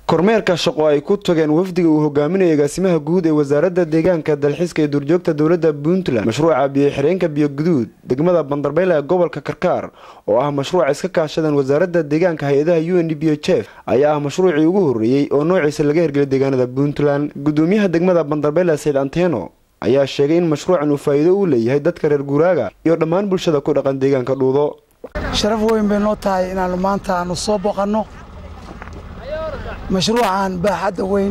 kormeerka shaqo ay ku tageen wafdiga uu hogaaminayo agaasimaha guud ee wasaaradda deegaanka dalxiiska ee duurjoogta dowladda puntland mashruuca biyo-xireenka biyoguduud degmada bandarbeyle ee gobolka karkaar oo ah mashruuca iska kaashadaan wasaaradda deegaanka hay-adaha u n d b h f ayaa ah mashruucii ugu horreeyey oo noociisa laga hirgelay deegaanada puntland gudoomiyaha degmada bandarbeyle sayd anteno ayaa sheegay in mashruucan uu faa'iido u leeyahay dadka reer guuraaga iyo dhammaan bulshada ku dhaqan deegaanka dhuudo sharaf weyn bay noo tahay inaannu maanta aanu soo boqanno mashruucan baaxadda weyn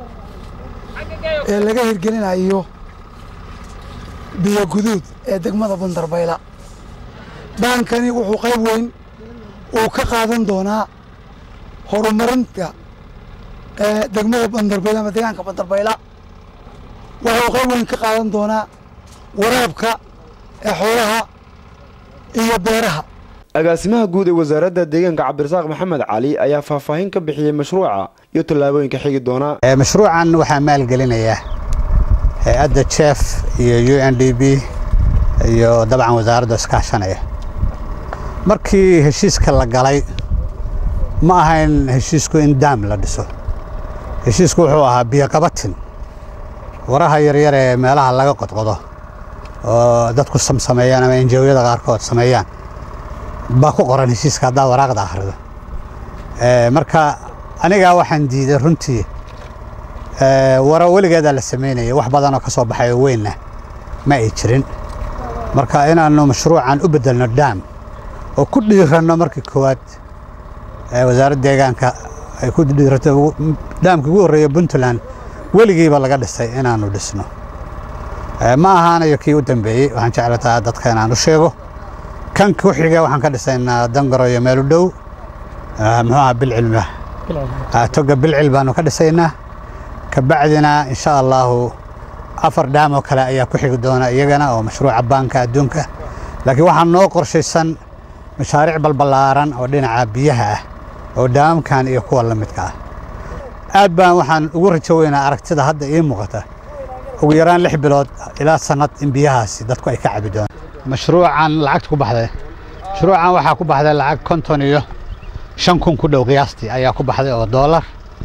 ee laga hirgelinayo biyo guduud ee degmada bandarbayla baankani wuxuu qayb weyn uu ka qaadan doonaa horumarinta degmada bandarbayla ama deegaanka bandarbayla wuxuu qayb weyn ka qaadan doonaa waraabka ee xoolaha iyo beeraha agaasimaha guud ee wasaaradda deegaanka cabdirasaaq maxamed cali ayaa faahfaahin ka bixiyey mashruuca iyo tallaabooyinka xigi doona mashruucan waxaa maalgelinaya hay-adda jef iyo u n d b iyo dabcan wasaaradda iskaashanaya markii heshiiska la galay ma ahayn heshiisku in daam la dhiso heshiisku wuxuu ahaa biyoqabatin waraha yaryar ee meelaha laga qodqodo oo dadku samsameeyaan ama enjawiyada qaarkood sameeyaan baa ku qoran heshiiska haddaa waraaqda akhrido marka anigaa waxaan diiday runtii wara weligeedaa la samaynaya wax badanoo ka soo baxay oo weynna ma ay jirin marka inaannu mashruucan u beddelno daam oo ku dhiiranno markii koowaad wasaaradda deegaanka ay ku dhiirato daamkii ugu horreeya puntland weligiiba laga dhisay inaannu dhisno ma ahaanayo kii u dambeeyey waxaan jeclataa dadka inaan u sheego kan ku xiga waxaan ka dhisaynaa dangaro iyo meel u dhow muxuu aha bilcilma toga bilcil baanu ka dhisaynaa kabacdina insha allaahu afar dhaam oo kale ayaa ku xigi doona iyagana oo mashruuca baanka adduunka laakiin waxaa noo qorshaysan mashaariic balballaaran oo dhinaca biyaha ah oo dhaamamkan iyo kuwa la midka ah aad baan waxaan ugu rajo weynaa aragtida hadda ii muuqata ugu yaraan lix bilood ilaa sannad in biyahaasi dadku ay ka cabi doonaan mashruucan lacagta ku baxday mashruucan waxaa ku baxday lacag konton iyo shan kun ku dhow qiyaastii ayaa ku baxday oo doolar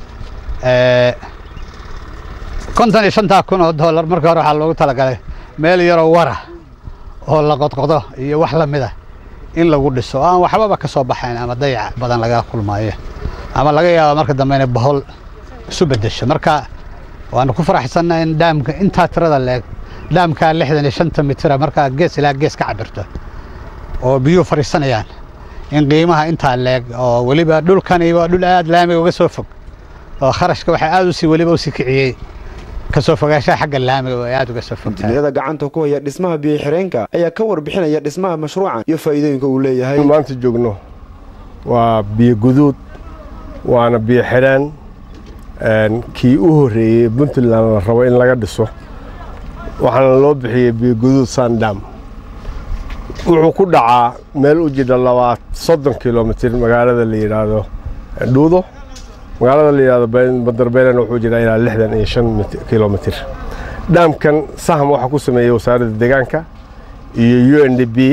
konton iyo shantaa kun oo doolar markii hore waxaa loogu talagalay meel yaroo wara oo la qodqodo iyo wax la mida in lagu dhiso oo aan waxbaba ka soo baxayn ama dayac badan laga kulmaayo ama laga yaabo marka dambe inay bahol isu beddesho marka waanu ku faraxsannaha in dhaamka intaa tirada leeg dhaamkaa lixdan iyo shanta mitira markaa gees ilaa gees ka cabirto oo biyuhu fadhiisanayaan in qiimaha intaa leeg oo weliba dhulkani waa dhul aad laamiga uga soo fog oo kharashka waxaa aad usii weliba usii kiciyey kasoo fogaanshaha xagga laamiga oo ay aad uga soo fogtahay injineerada gacanta ku haya dhismaha biyo-xireenka ayaa ka warbixinaya dhismaha mashruucan iyo faa'iidooyinka uu leeyahay maanta joogno waa biyo guduud waana biyo xireen kii u horreeyey puntland la rabo in laga dhiso waxaana loo bixiyey biyoguduud sandam wuxuu ku dhacaa meel u jidha labaad soddon kilomitir magaalada la yidhaahdo dhuudo magaalada la yidhahdo bandarbeelena wuxuu jiraa ilaa lixdan iyo shan kilomitir dhaamkan saham waxaa ku sameeyey wasaaradda deegaanka iyo u n d b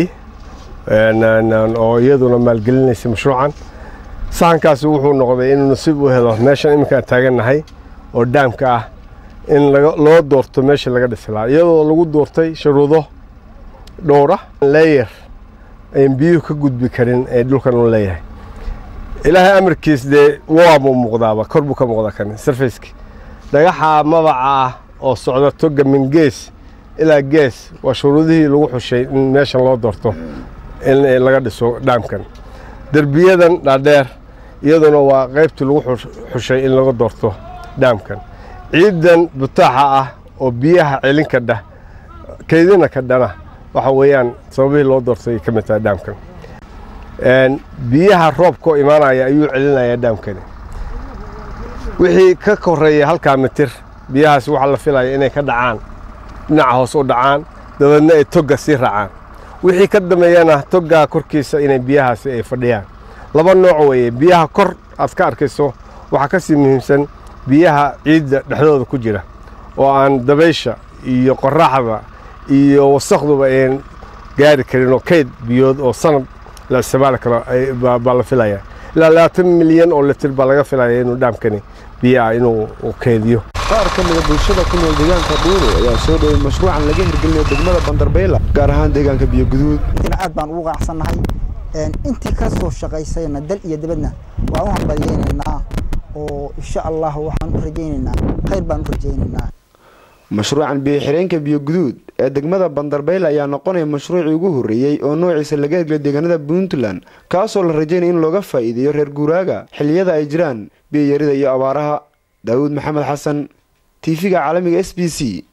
oo iyaduna maalgelinaysa mashruucan sahankaasi wuxuu noqday inuu nasiib u helo meeshan iminkaan taagannahay oo dhaamka ah in loo doorto meesha laga dhisi lahaa iyadoo lagu doortay shuruudo dhowra leeyer ayn biyuhu ka gudbi karin ee dhulkan u leeyahay ilaahay amarkiis dee waabuu muuqdaaba kor buu ka muuqdaa kan sarfayski dhagaxa mabaca ah oo socda toga min gees ilaa gees waa shuruudihii lagu xushay in meeshan loo doorto in laga dhiso dhaamkan derbiyadan dhaadheer iyaduna waa qaybtii lagu xushay in laga doorto dhaamkan ciidan butaaxa ah oo biyaha celin kadha kaydina kadhana waxa weeyaan sababihii loo doortay ka mid tahay dhaamkan biyaha roobkoo imaanaya ayuu celinayaa dhaamkani wixii ka koreeya halkaa mitir biyahaasi waxaa la filaya inay ka dhacaan dhinaca hoos u dhacaan dabeedna ay togga sii raacaan wixii ka dambeeyana toggaa korkiisa inay biyahaasi ay fadhiyaan laba nooc weeye biyaha kor aad ka arkayso waxaa ka sii muhiimsan biyaha ciidda dhexdooda ku jira oo aan dabaysha iyo qorraxda iyo wasakduba ayn gaari karin oo kayd biyood oo sanad la isticmaali karo baa la filaya ilaa labaatan milyan oo litir baa laga filaya inuu dhaamkani biyaha inuu keediyo qaar ka mida bulshada ku nool deegaanka dhuulo ayaa soo dhoway mashruucan laga hirgelinayo degmada bandarbayla gaar ahaan deegaanka biyoguduud aad baan ugu qanacsannahay intii ka soo shaqaysayna dal iyo dibadna waan u hambalyeynaynaa oo insha allah waxaan u rajaynaynaa khayr baan u rajaynaynaa mashruucan biyoxireenka biyoguduud ee degmada bandarbayla ayaa noqonaya mashruucii ugu horreeyey oo noociisa laga hirgelay deegaanada puntland kaasoo la rajaynaya in looga faa'iideeyo reer guuraaga xilliyada ay jiraan biyoyarida iyo abaaraha daawuud maxamed xasan tv-ga caalamiga s b c